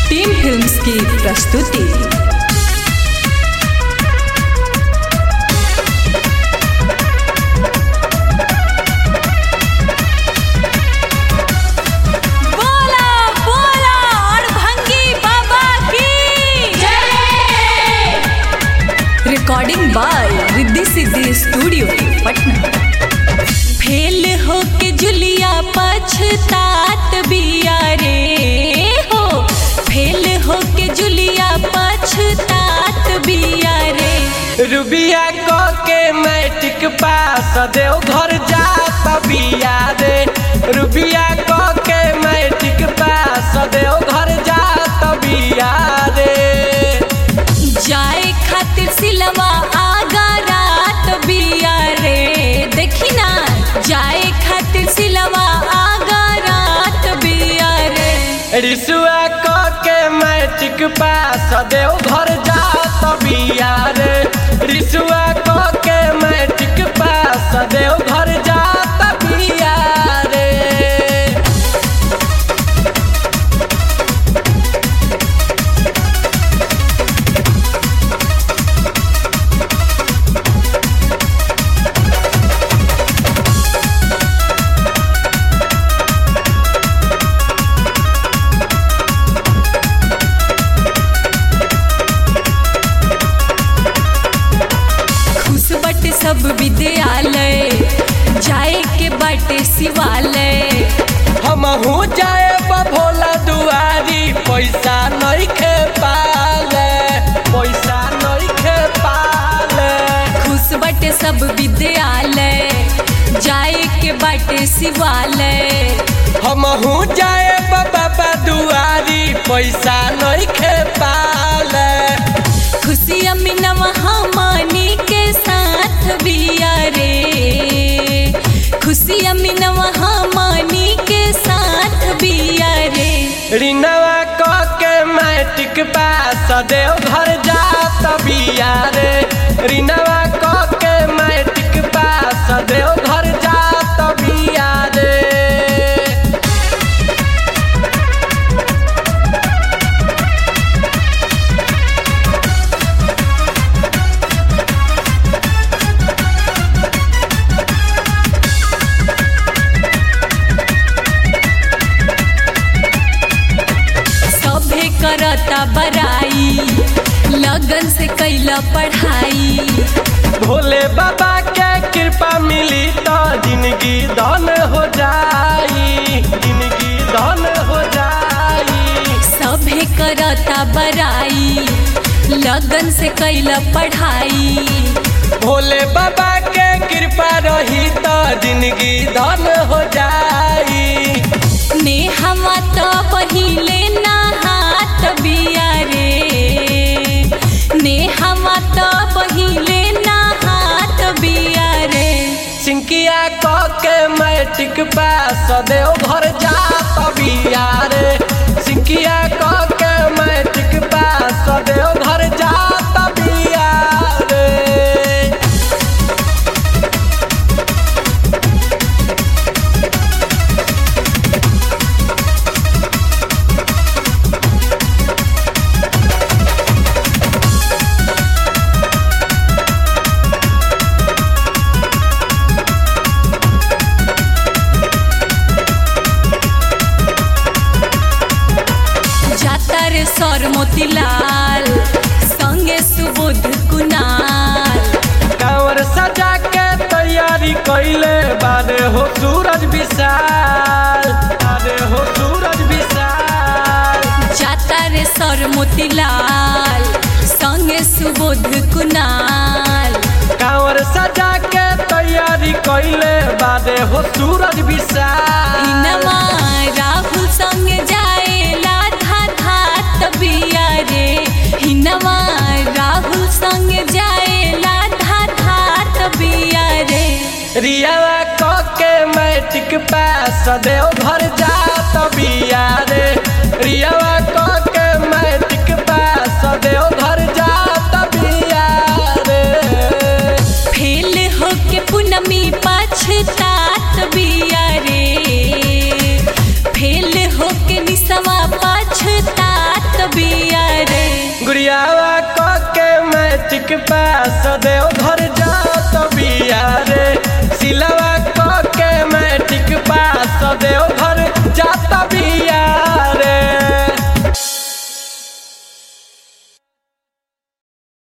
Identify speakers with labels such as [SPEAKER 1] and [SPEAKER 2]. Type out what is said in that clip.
[SPEAKER 1] team films की प्रस्तुति बोला बोला और भंगी बाबा की recording by Riddhi Siddhi studio Patna fail हो के जुलिया पछतात बिया रे हो फेल हो के जुलिया पछतात बिया रे
[SPEAKER 2] रुबिया को के मैट्रिक पास देव घर जात बिया रे रुबिया को के मैट्रिक पास देव घर जात बिया रे
[SPEAKER 1] जाए खातिर सिलवा आगा रात बिया रे देखी ना जाए खातिर सिलवा आगा रात बिया रे
[SPEAKER 2] रिसुआ को के मैट्रिक पास देव घर जात बिया रे रिसुआ को के मैट्रिक पास देव घर जात बिया रे
[SPEAKER 1] खुश बटे सब विद्यालय जाए के बाटे शिवालय
[SPEAKER 2] हम हो जाए भोला दुआरी पैसा नहीं खे पाले पैसा नहीं खे पाले
[SPEAKER 1] खुश बटे सब विद्यालय जाए के बाटे शिवालय
[SPEAKER 2] हम हो जाए बाबा दुआरी पैसा नहीं खे पाले
[SPEAKER 1] खुशी अमीनवा हमनी के साथ बिया रे खुशी अमीनवा हमनी के साथ बिया रे
[SPEAKER 2] रिनवा क के मैट्रिक पास देव घर जात बिया रे रिनवा क के मैट्रिक पास देव घर जात बिया रे
[SPEAKER 1] सभे करता बराई लगन से कैला पढ़ाई
[SPEAKER 2] भोले बाबा के कृपा मिली तो जिंदगी धन हो जाई जिंदगी धन हो जाई
[SPEAKER 1] सभे करता बराई लगन से कैला पढ़ाई
[SPEAKER 2] भोले बाबा के कृपा रही तो जिंदगी धन हो जाई
[SPEAKER 1] नेहवा तो पहिले नहात बिया रे नेहवा तो पहिले नहात बिया रे
[SPEAKER 2] सिंकिया क के मैट्रिक पास देव घर जात बिया रे सिंकिया क के मैट्रिक पास देव घर जात बिया रे
[SPEAKER 1] जाता रे सर मोतीलाल संगे सुबोध कुनाल
[SPEAKER 2] कांवर सजा के तैयारी कैले बारे हो सूरज विशाल बारे हो सूरज विशाल
[SPEAKER 1] जाता रे सर मोतीलाल संगे सुबोध कुनाल
[SPEAKER 2] कांवर सजा के तैयारी कैले बारे हो सूरज विशाल
[SPEAKER 1] हिनमा राहुल संगे जाएला था धात बिया रे हिनमा राहुल संगे जाएला था धात बिया रे
[SPEAKER 2] रियावा क के मैट्रिक पास देव घर जात बिया रे रियावा क के मैट्रिक पास देव घर जात बिया रे
[SPEAKER 1] फेल होके पुनमी पछतात बिया रे फेल होके निसवा पछतात
[SPEAKER 2] मैट्रिक पास देव घर जात बिया